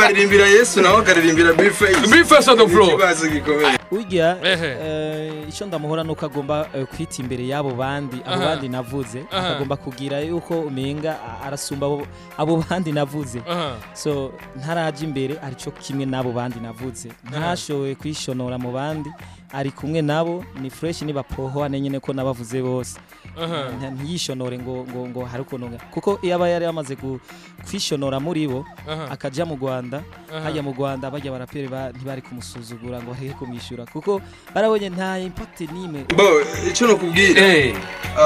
baririmbira yesu nawe akaririmbira bifeyisi Bface on the floor. ikibazo gikomeye urya Ehe. eh, icyo ndamuhora nuko agomba eh, kwita imbere y'abo bandi abo Aha. bandi navuze Aha. akagomba kugira yuko umenga a- arasumba abo- abo bandi navuze Aha. so ntaraje imbere ari cyo kimwe n'abo bandi navuze ntashoboye kwishonora mu bandi ari kumwe nabo ni fresh nibapohoane nyine ko nabavuze bose Aha. Nta- ntiyishonore ngo ngo ngo hari ukuntu nga- kuko iyo aba yari yamaze gu- kwishonora muri bo Aha. akaja mu Rwanda Aha. hajya mu Rwanda bajya baraperi ba- ntibari kumusuzugura ngo bareke kumwishyura kuko barabonye nta impact n'imwe bo icyo nakubwira Eh.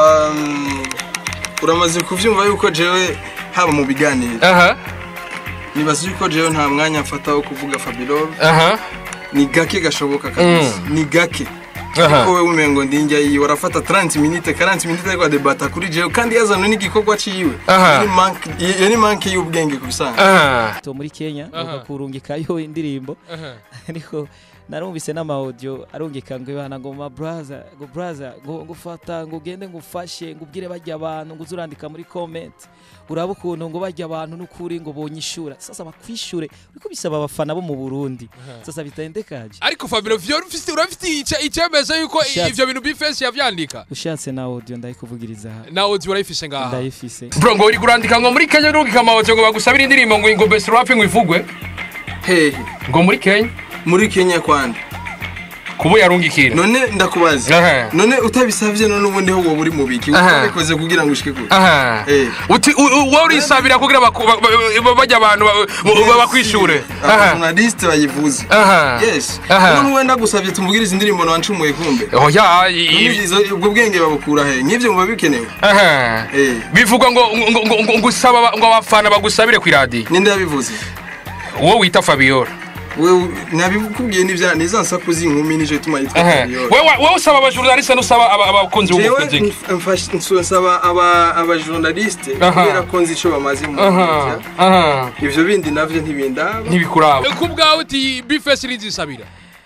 um, uramaze kuvyumva yuko jewe haba mu biganiro Aha. nibaza yuko jewe nta mwanya mfata wo kuvuga fabiro Aha. ni gake gashoboka kabisa ni gake Aha. ko wewe umengo ndinjya yiwe arafata 30 minute 40 minute ariko adebata kuri jewe kandi yazanwe n'igikorwa ciwe Aha. Iyo ni manque- iyo ni manke y'ubwenge kubisanga Aha. to muri Kenya Aha. bakakurungikayo indirimbo Aha. ariko narumvise n'amaudio arungika ngo ibana ngo ma brother ngo brother ngo ngo fata ngo ugende ngo ufashe ngo ubwire bajya abantu ngo uzurandika muri comment uraba ukuntu ngo bajya abantu n'ukuri ngo bonyishura sasa bakwishure uriko bisaba abafana bo mu Burundi sasa bitendekaje ariko fabiro vyo ufite urafite ice- icemeza yuko Shatse. ivyo bintu bifesi yavyandika ushatse na audio ndayikuvugiriza aha nawe uzi urayifise ngaha ndayifise bro ngo uri kurandika ngo muri kenya urungika amahoto ngo bagusabire indirimbo ngo ngo best rap ngo ivugwe hehe ngo muri kenya muri kenya kwandi kubo yarungikira none ndakubaza Aha. none utabisavye none ubundi ho wowe uri mu biki Aha. utabikoze kugira ngo ushike kure aha Eh. uti u- u- wowe urisabira kugira baku- ba- ba- ba- bajya abantu ba- ba- bakwishure aha abajournaliste bayivuze aha yes Aha. none wenda gusavye tumvugirize indirimbo nawancumuye kumbe oya None i- ivyo- ubwo bwenge babukura he nk'ivyo muba bikenewe aha Eh. bivugwa ngo ngo- ngo- ngo- ngo usaba aba- ngo abafana bagusabire ku iradiyo ninde yabivuze wowe wita fabiola wewe nabikubwiye n'ivya niza nsaku z'inkumi nico ituma yitwa Aha. Fabiola. wowe wowe usaba abajournaliste n'usaba aba- abakunzi jewe b'umuziki nf- mfashe- nsaba aba abajournaliste Aha. kubera ko nzi ico bamaze mu aha media. aha ivyo bindi navyo ntibindaba ntibikuraba ku bwawe uti bifesi rizisabira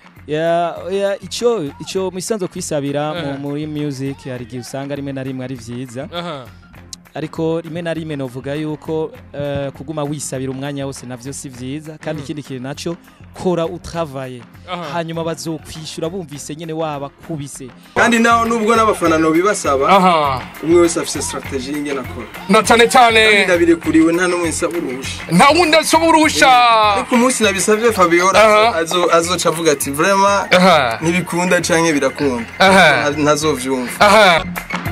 ya ya ico ico misanzo kwisabira Aha. mu muri music hari igihe usanga rimwe na rimwe ari vyiza aha ariko rimwe na rimwe novuga yuko eh, kuguma wisabira umwanya wose navyo si vyiza kandi ikindi kintu naco kora utravaye Aha. hanyuma bazokwishura bumvise nyene wabakubise kandi naho nubwo n'abafana no bibasaba aha umwe wese afise strategie y'ingene akora na cyane cyane ndabirekuriwe nta n'umwe nsaba uruhusha nta wundi asoma uruhusha ariko umunsi nabisavye Fabiola Aha. azo- azoca avuga ati vraiment aha ntibikunda canke birakunda Aha. Nta- ntazovyumva aha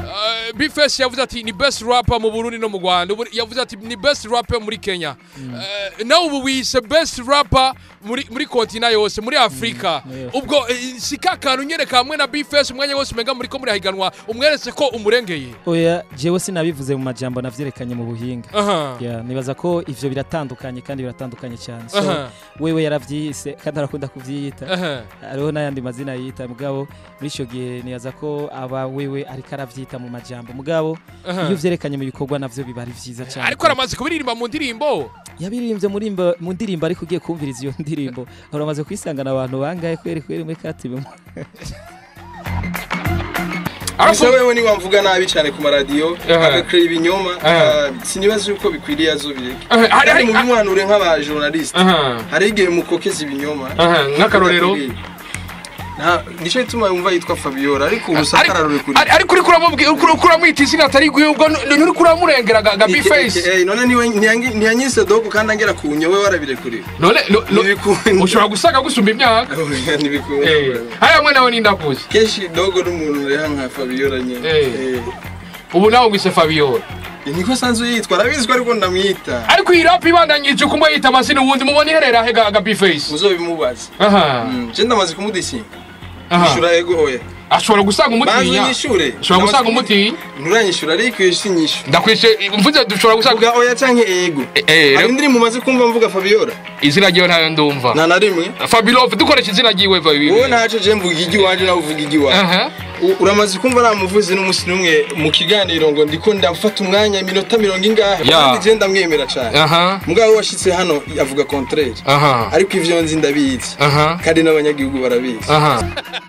bifesi yavuze ati ni best rapper mu burundi no mu rwanda Ubu yavuze ati ni best rapper muri kenya Eh, nawe ubu wise best rapper muri muri kontina yose muri afurika yes. ubwo eh, si ka kantu nyereka hamwe na bifesi umwanya wose umenga muri ko muri hahiganwa umweretse ko umurengeye oya jewe sinabivuze mu majambo navyerekanye mu buhinga aha ya nibaza ko ivyo biratandukanye kandi biratandukanye cyane so Aha. wewe yaravyihise kandi arakunda kuvyiyita aha hariho n'ayandi mazina yita mugabo muri icyo gihe nibaza ko aba wewe ariko arabyita mu majambo mugabo Aha. iyo uvyerekanye mu bikorwa navyo biba ari vyiza cyane ariko aramaze kubiririmba mu ndirimbo yabiririmbye muri imba- mu ndirimbo ariko ugiye kumviriza iyo ndirimbo uramaze kwisangana abantu bangahe kweri kweri muri katibe gusa wewe niba mvuga nabi cyane ku maradiyo Aha. agakora ibinyoma Aha. ah, sinibaza yuko bikwiriye azobireke Aha, hari- kandi hari- mu bimwanure nk'abajournaliste aha hari igihe mukokeza ibinyoma aha nk'akarorero Nta- nico gituma yumva yitwa Fabiola ariko urusaka ararurekuriye Ari- ariko uriko uramubwira uriko uriko uramwita izina atari gwe ubwo nturiko uramurengera ga- ga bifesi Eh, none niwe ntiyangi- ntiyanyise dogo kandi angera ku nyowe warabirekuriye none no- no- Ntibikunda. ushobora gusanga gusumba imyaka ntibikunda Eh, hariya mwe nawe nindakuze kenshi dogo n'umuntu reha nka Fabiola nyene Eh. Eh. ubu nawe ngwise fabiola niko sanzwe yitwa arabizi ko ariko ndamwita ariko iyi rap ibandanyije kumwe yita amazina ubundi mubona iherera he ga ga bifesi muzobimubaza aha Mm, je ndamaze kumudishinga aha ishura ego oya ashobora gusanga banza umutinya unyishure ushobora gusanga umutinya nturanyishura ariko iyo si nyishu ndakwishe mvuze dushobora gusanga vuga oya canke ego Eh, eh, hari indirimbo umaze kumva mvuga Fabiola izina ryiwe ntayo ndumva nta na rimwe fabilove dukoresha izina ryiwe wowe fabiola ntaco je mvuga igi wanje nawe uvuga igi wawe aha U- uramaze kumva namuvuze n'umunsi n'umwe mu kiganiro ngo ndiko ndafata umwanya iminota mirongo ingahe Ya. kandi je ndamwemera cane aha mugabo washitse hano avuga contraire aha ariko ivyo nzi ndabizi aha kandi n'abanyagihugu barabizi aha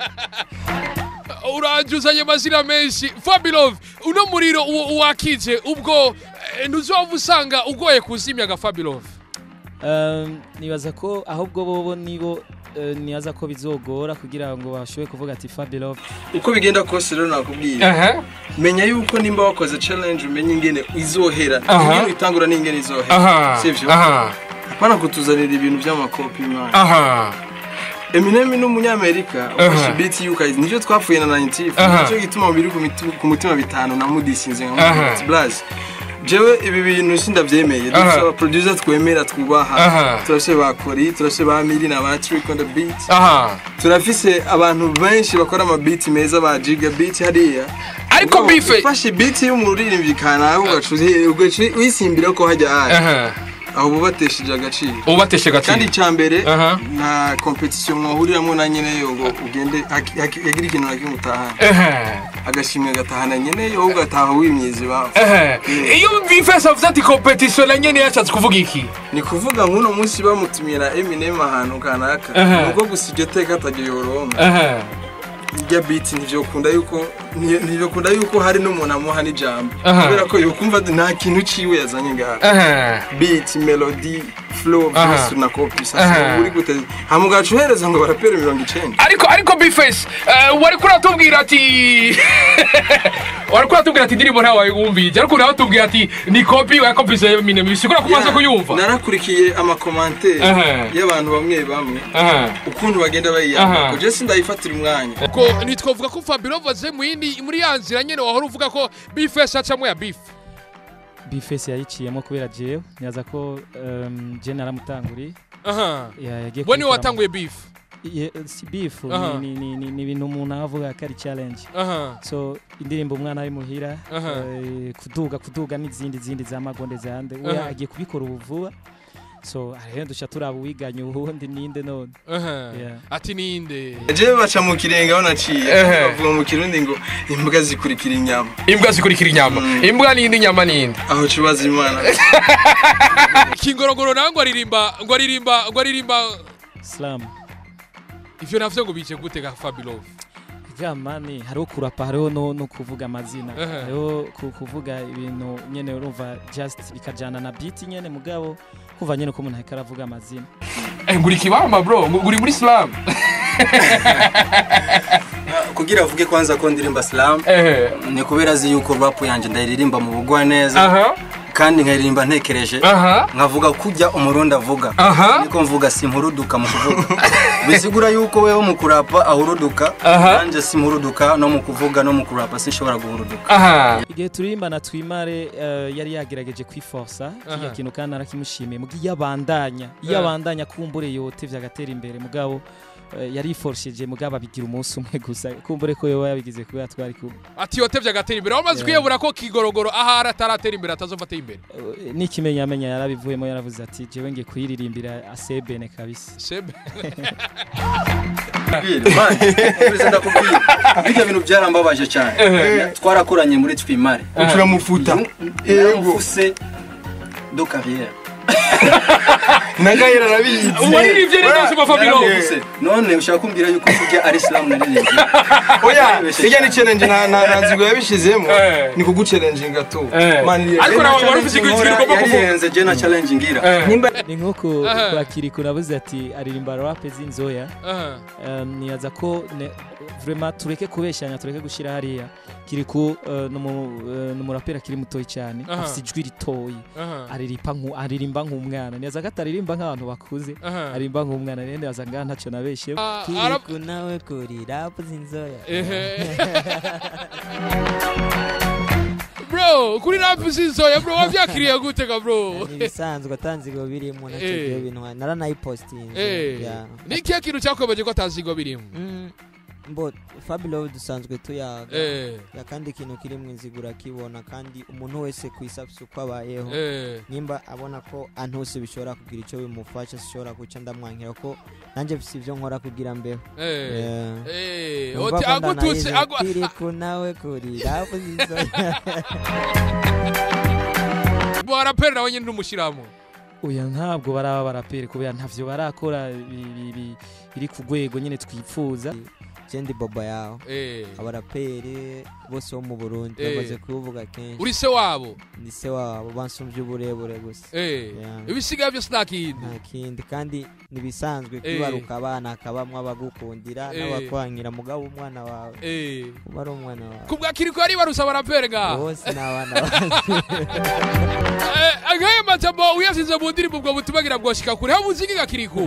uranjuzanye amazina menshi fabilove uno muriro uwo wakije ubwo eh, ntuzova usanga ugoye kuzimya ga fabilove Um, nibaza ko ahubwo bobo nibo eh, nibaza ko bizogora kugira ngo bashobore kuvuga ati Fabio uko bigenda kose rero nakubwiye aha menya yuko nimba wakoze challenge umenye ingene izohera Aha. ingene uyitangura n'ingene izohera aha sivyo aha apana kutuzanira ibintu by'amakopi man aha Eminem ni umunyamerika Aha. ufashe beat y'ukayizi nicyo twapfuye na 90 Aha. nicyo gituma biri ku mitu- ku mutima bitanu na mudisinze nka Aha. Mudisinze Blaze jewe ibi bintu sindavyemeye Aha. dufise abaproducer twemera twubaha Aha. turafise ba Kori turafise ba Miri na ba Trick on the beat aha turafise abantu benshi bakora amabeat meza ba Giga beat hariya ariko Ubwo bife ufashe beat y'umuririmbyi kanaka ugaca uzi- ugaca wisimbira ko hajya ahari aha aho bubatesheje agaciro ubateshe kandi agaciro icya mbere Aha. nta competition mwahuriramo na nyene yo ngo ugende haki- haki- yagira ikintu na kimwe utahana aha agashimwe gatahana nyene yo ugataha wimyiza iwabo aha iyo bifese avuze ati competition na nyene yashatse kuvuga iki ni kuvuga nk'uno munsi bamutumira Eminem ahantu kanaka Aha. nuko gusa iryo teka atajya yoronka aha irya beat ntivyokunda yuko nti- ntivyokunda yuko hari n'umuntu amuha n'ijambo Aha. kubera ko yokumva nta kintu ciwe yazanye ngaha aha beat melody flow Aha. byose na copy Aha. sasa uri gute hamugacu uhereza ngo barapere mirongo icenda ariko ariko bifese wari kuratubwira ati wari kuratubwira ati indirimbo ntawe wayumvije ariko nawe tubwira ati ni kopi ya kopi za Eminem bisigura ko umaze Yeah, kuyumva narakurikiye amakomantere Aha. y'abantu bamwe bamwe aha ukuntu bagenda Aha. bayiyanga je sindayifatira umwanya ko ntitwavuga ko Fabio avuze mu yindi muri ya nzira nyene wahora uvuga ko bifese acamo ya beef Bifese yayiciyemo kubera jewe nibaza ko um, je naramutanguriye aha ya- yagiye we niwe kubikora watanguye beef mu- Ye- si beef Aha. ni- ni ni- ni ibintu umuntu avuga ko ari challenge aha so indirimbo umwana ari muhira Aha. eh, kuduga kuduga n'izindi zindi za magonde zande we Aha. agiye kubikora ubu vuba so rero duca turaba uwiganye uwundi ninde none aha Yeah. ati ninde jewe baca mu kirenga aho naciye Ehe. bavuga mu kirundi ngo imbwa zikurikira inyama imbwa zikurikira inyama Mm. imbwa n'indi nyama n'indi aho cubaza imana kingorongoro nawe ngo aririmba ngo aririmba ngo aririmba slam ivyo navyo ngo bice gute ga Fabio gamani hariho kurapa hariho no, no kuvuga amazina Aha. hariho ku- kuvuga ibintu nyene urumva just bikajana na beat nyene mugabo kuva nyene ko umuntu ariko aravuga amazina eh nguri kibamba bro nguri muri slam kugira avuge kwanza ko ndirimba slam eh ni kubera azi yuko rap yanjye ndayiririmba mu bugwa neza aha kandi nkayiririmba ntekereje aha nkavuga kujya umurundi avuga aha niko mvuga simpuruduka mu kuvuga bisigura yuko weho mu kurapa ahuruduka Aha. nanjye simpuruduka no mu kuvuga no mu kurapa sinshobora guhuruduka aha igihe turirimba na twimare eh, yari yagerageje kwiforsa kiriya Aha. kintu kandi narakimushimiye muga iyo abandanya iyo Eh. abandanya kumbure yote vyagatera imbere mugabo eh, yariforshije mugabo abigira umunsi umwe gusa kumbure ko yoba yabigize kubera twari kumwe ati yotevye agatera imbere wamaze Yeah. kwiyebura ko kigorogoro ahari ataratera imbere atazova atera imbere Eh, n'ikimenyamenya yarabivuyemo yaravuze ati jewe ngiye kuyiririmbira asebene kabisa sebe ndakubwira ibyo bintu byarambabaje cyane twarakoranye muri twimare turamufuta yaramufuse do carrière nagahera arabizi waririmbye neza sima Fabio Yaramufuse. none ushaka kumbwira yuko ujya ari slam naririmbye oya irya ni challenge nta nta nta nzigo yabishizemo Eh. ni kuguchallenge to Eh. Man, iriya- Ariko nawe wari ufise ikintu ugomba kuvuga yarihenze je na challenge ngira nimba ni nk'uko Aha. kwa kiriku navuze ati aririmba rape z'inzoya aha Um, nibaza ko ne- vraiment tureke kubeshyanya tureke gushyira hariya kiriku uh, ni umuraperi akiri mutoyi cyane Aha. afite ijwi ritoyi aha aririmba nku- aririmba nk'umwana nibaza ko ataririmba nk'abantu bakuze aha aririmba nk'umwana rero nibaza ngaha ntacyo nabeshye Ah, arab- kiriku nawe kuri rapu z'inzoya ehe bro kuri rap z'inzoya bro wavyakiriye gute ga bro ni ibisanzwe atanzigo birimo Eh. nacyo ibyo bintu naranayipositinze Eh, Yeah. ni ikihe kintu cyakomeje ko atazigo birimo Mm, mbo fabilo dusanzwe tuyaga Eh, ya kandi ikintu kiri mu inzigura akibona kandi umuntu wese ku isi afite uko abayeho eh, nimba abona ko ahantu hose bishobora kugira icyo bimufasha sishobora guca ndamwankira ko nanjye mfite ibyo nkora kugira mbeho eh, Yeah. eh, Numva oti ko agututse ndanayize, agwa- kiriku nawe kuri rapu z'inzoya baraperi nawe nyine ntumushyiramo oya ntabwo baraba baraperi kubera ntavyo barakora bi- bi- bi- biri ku rwego nyine twifuza je ndi boba yaho Eh. abaraperi bose bo mu burundi Eh. bamaze kubivuga kenshi uri se wabo ni se wabo bansumvye uburebure gusa Eh. Yeah. ibisigaye byose nta kindi nta kindi kandi nibisanzwe Eh. kwibaruka abana akabamwo abagukundira Eh. n'abakwankira mugabo umwana wawe Eh. uba ari umwana wawe kubwa kiriko yari barusha barapere ngaha bose ni abana bacu Eh, nk'ayo majambo uyasize mu ndirimbo ubwo butumagira bwoshika kure aho muziki gakiriku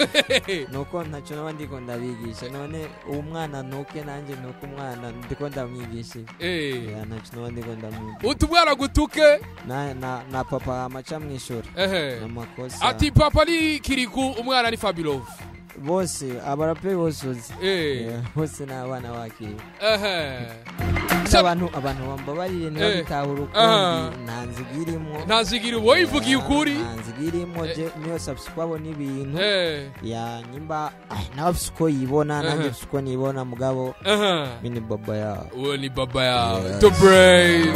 nuko ntacyo naba ndiko ndabigisha none uwo mwana nuke nanjye nuko umwana ndiko ndamwigisha Eh. Ya, ntacyo naba ndiko ndamwigisha utubwara gutuke na, na, na papa amaca mw'ishuri ehe amakosa ati papa ni kiriku umwana ni fabilov bose abaraperi bose uzi Eh. Yeah, bose ni abana bakiri ehe Gusa abantu abantu bambabarire niba Eh. bitahura Aha. ukundi nta nziga irimo ntazigira uwo yivugiye ukuri nta nziga irimo je niyo subscribe n'ibintu Eh. ya nyimba ah, nawe afise uko yibona nanjye Aha. afise uko nibona mugabo Aha. mini baba yawe uwo ni baba yawe Yes. to brave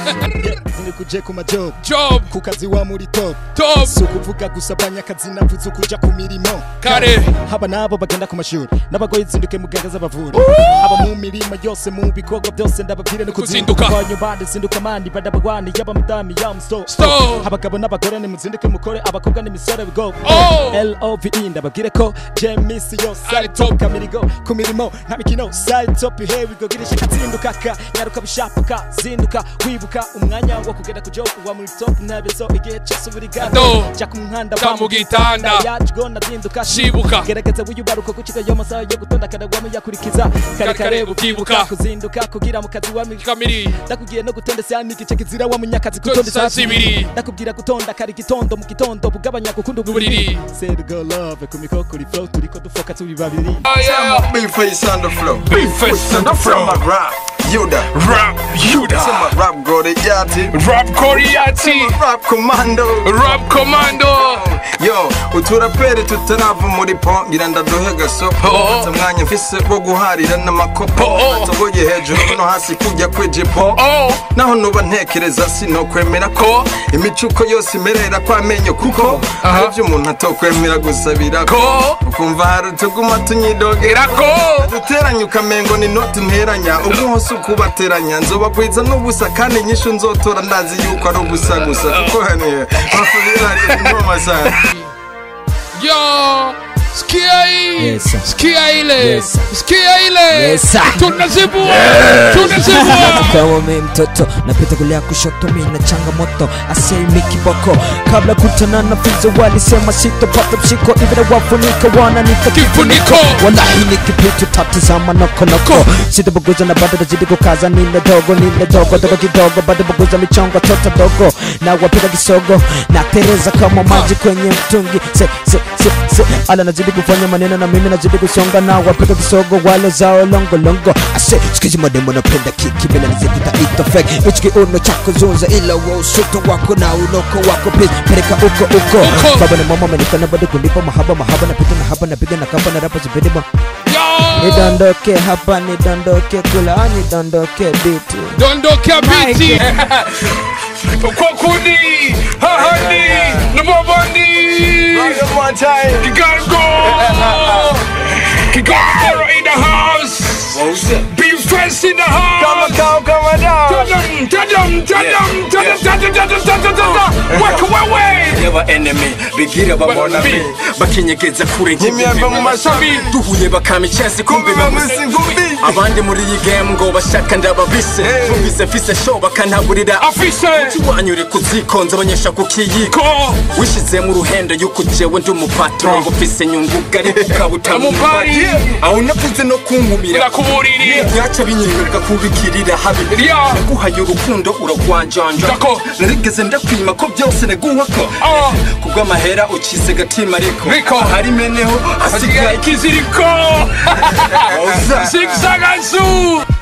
zindi kuje ku majob job ku kazi wa muri top top si ukuvuga gusa abanyakazi navuze ukuja ku mirimo kare haba n'abo bagenda ku mashuri n'abagoye zinduke muganga z'abavura aba mu mirimo yose mu bikorwa byose ndababwire no Kuzinduka. kuzinduka wanyu bande zinduka mandi badabagwani yaba mudami ya msto Stop. abagabo n'abagore nimuzinduke mukore abakobwa n'imisore bigo Oh. love ndababwire ko jemisi yose Ari ari top kamirigo ku mirimo nta mikino side top here we go girisha kazinduka ka nyaruka bishapuka zinduka wibuka umwanya wo kugenda ku job wa muri top ntabezo igihe cyose buri Do. gado jya ku muhanda Jya va mu gitanda. yacu nazinduka Shibuka. gerageza wiyubaruka gucika yo masaha yo gutonda kadagwamo yakurikiza kare kare ukibuka. ukibuka kuzinduka kugira mu kazi wa miki kamiri ndakubwiye no gutonda saa n'igice kizira wa munyakazi Gutonda gutonda saa saa zibiri. zibiri ndakubwira gutonda kare gitondo mu gitondo bugabanya gukunda Uburiri. sergo love ku mikoro kuri flow turiko dufoka turi babiri Bface on the flow. Bface on the flow. From my rap, Yuda. rap yuda Sema rap Goriyati. rap koriati Rap commando. rap commando Yo, uturaperi tutarava muri po ngira ndaduhe gasopo Oh. Mfite umwanya mfise wo guharira n'amakopo Oh. Nsogoye hejuru no hasi kujya kwijipo oh naho nuba ntekereza sinokwemera ko Ko. imicuko yose imerera kwamenyo kuko Aha. hari ibyo umuntu atokwemera gusabira Ko. ukumva hari utuguma tunyidogera irako duteranya ukamengo ni noti nteranya ubu hose ukubateranya nzobagwiza n'ubusa kandi inyishu nzotora ndazi yuko ari ubusa gusa kuko haniye basubira ingoma sana yo sikia hii Yes, sir. sikia ile Yes, sir. sikia ile Yes, sir. tunazibua tunazibua kama mi mtoto napita kulia kushoto mi na changamoto asemi kiboko kabla kutana na fizo walisema sitopata mshiko ivile wafunika wananita Kifuniko. wallahi ni kipitu tatizama nokonoko sitabuguza na bado nazidi kukaza nile dogo nile dogo dogo kidogo bado buguza michongo toto dogo na wapiga kisogo na tereza kama maji kwenye mtungi se, se, se, se. ala nazidi kufanya maneno na mimi nazidi kusonga na wapiga kisogo wale zao longo longo ase sikizi mademo napenda kiki bila nizikuta ito fake ichiki uno chako zunza ila wa usuto wako na unoko wako please peleka uko uko Uko. baba na mama amenikana bado kulipa mahaba mahaba napita na hapa napiga na kamba na rapa zipindi ma yo nidondoke hapa nidondoke kula nidondoke biti dondokea biti kwa kundi hahandi nabobandi kigango kigango in the house be first in the house Tadam, tadam, tadam, tadam, tadam, tadam, tadam, tadam. Weka wewe yaba enemy bigira babona Bi- bi bakinyegeza kure Imyembe mu mashami. duhuye bakama icyansi kumbe bamuzi ngumbi abandi muri iyi game ngo bashaka ndababise numvise mfise show bakantaburira afise wanyu uri kuzikonza abanyesha ku kiyiko ko wishize mu ruhendo yuko jewe ndi umupatron ngo mfise nyungu gari ukabuta mu Umupari. mbari aho navuze no kunkumira urakuburiri byaca binyemerera kubikirira habi Ria. naguhaye urukundo uragwanjanja Dako. narigeze ndakwima ko byose naguha ko Ah. kubw'amahera ukize gatima ariko Riko. hari meneho hasigaye hasigaye ikiziriko zigzagazu